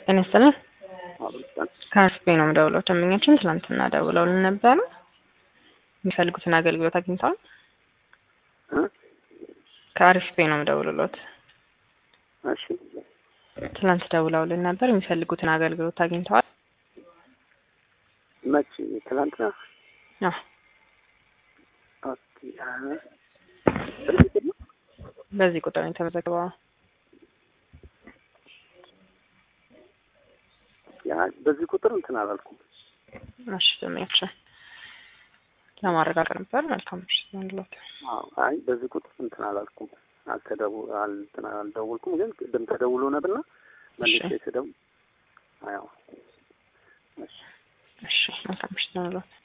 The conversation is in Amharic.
ጤና ይስጥልኝ። ከአርፍቤ ነው የምደውለው። ደንበኛችን ትናንትና ደውለውልን ነበረ። የሚፈልጉትን አገልግሎት አግኝተዋል? ከአርፍቤ ነው የምደውልሎት። እሺ ትናንት ደውለውልን ነበር። የሚፈልጉትን አገልግሎት አግኝተዋል? መቼ? ትላንትና። አዎ። ኦኬ። አዎ። በዚህ ነው? በዚህ ቁጥር ነው የተመዘገበው። ያ በዚህ ቁጥር እንትን አላልኩም። እሺ ደንበኛችን ለማረጋገጥ ነበር። መልካም ምሽት ይሁንልዎት። አዎ። አይ በዚህ ቁጥር እንትን አላልኩም። አልተደው አልትን አልደውልኩም፣ ግን ቅድም ተደውሎ ነበርና መልሼ ስደውል አዎ። እሺ እሺ መልካም ምሽት ይሁንልዎት።